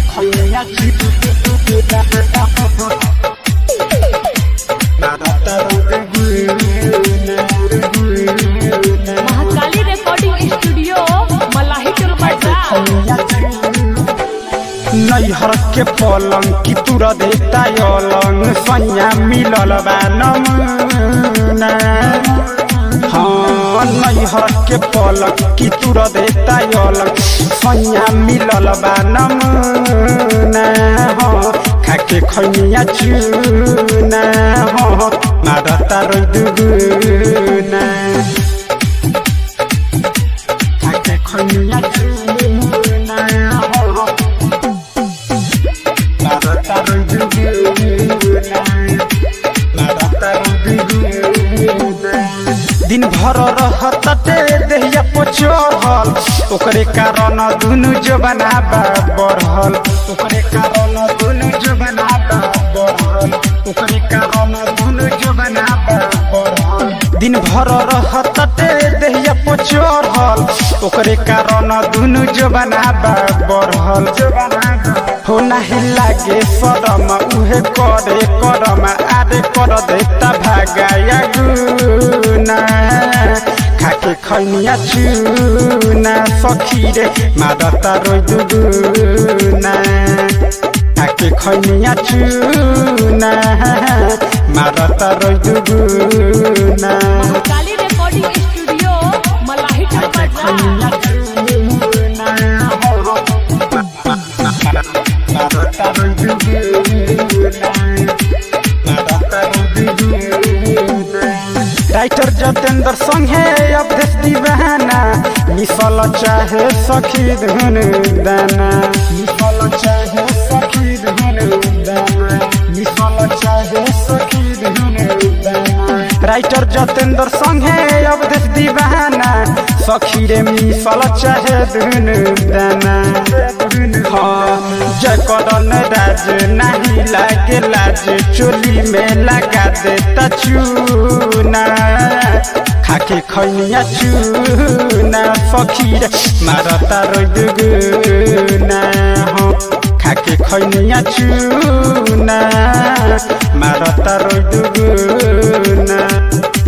खैया चुना मारता रुगुना रुगुना महाकाली रिकॉर्डिंग स्टूडियो मलाही टोल बाजार नैहर के पलंग की तुर देता अलंग सैया मिलल बा नमुना हाँ नैहर के पलंग की तुर देता अलंग सैया मिलल बा नमुना हाँ खाके खैनिया चुना हाँ मारता रोइ दुगुना खाके खैनिया चुना हाँ दिन भर रहते देहिया पचहल ओकरे कारण दुनु जबना बढ़ल ओकरे कारण दुनु जबना बढ़ल ओकरे कारण दुनु जबना बढ़ल दिन भर रहते देहिया पचहल ओकरे कारण दुनु जबना बढ़ल हो नाही लागे सरम उहे करे करम आरे कर देता भागाया गुना खाके खैनिया चुना सखी रे मारता रोइ दुगुना खाके खैनिया चुना मारता रोइ दुगुना महाकाली रिकॉर्डिंग स्टूडियो मलाही टोल बाजार राइटर जतेंद्र संगे अवधेश दीवाना मिसल चाहे सखी धुन दाना मिसल चाहे सखी धुन दाना मिसल चाहे सखी धुन दाना राइटर जतेंद्र संगे अवधेश दीवाना सखी रे मिसल चाहे धुन दाना हाँ जय करन राज नहीं लागे लाज चोली में लगा देता चूना खाके खैनिया चूना सखी रे मारता रोइ दुगुना हाँ खाके खैनिया चूना मारता रोइ दुगुना